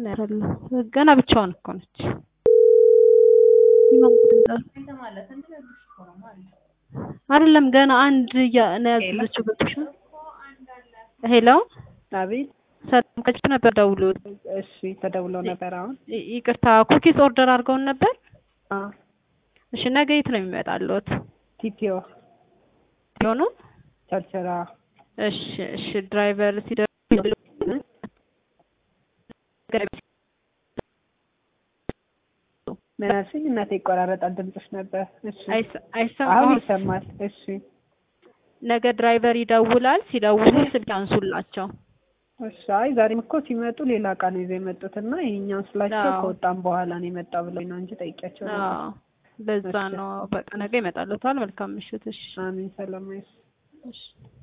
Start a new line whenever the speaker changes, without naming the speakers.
አይደለም ገና ብቻዋን እኮ ነች። አይደለም ገና አንድ እያ- ነው ያዘዘችው ገብቶሻል። ሄሎ
አቤት።
ሰላም ከች ነበር ደውሎት
እሺ ተደውለው ነበር አሁን።
ይ- ይቅርታ ኩኪስ ኦርደር አድርገውን ነበር።
አዎ
እሺ ነገ የት ነው የሚመጣልዎት?
ቲፒኦ
ሆኖ
ቸርቸራ
እሺ እሺ ድራይቨር ሲደርስ
ምን አልሽኝ? እናቴ ይቆራረጣል ድምፅሽ ነበር። እሺ
አይሰ-
አሁን
አይሰማም።
ይሰማል። እሺ
ነገ ድራይቨር ይደውላል። ሲደውሉ ስልክ አንሱላቸው።
እሺ። አይ ዛሬም እኮ ሲመጡ ሌላ እቃ ነው ይዘው የመጡት እና ይሄኛውን ስላቸው
አዎ።
ከወጣም በኋላ ነው የመጣው ብለው ነው እንጂ ጠይቂያቸው ነበር።
አዎ በዛ
እሺ።
ነው። በቃ ነገ ይመጣልዎታል። መልካም ምሽት። እሺ
አሜን። ሰላም ይሁን።
እሺ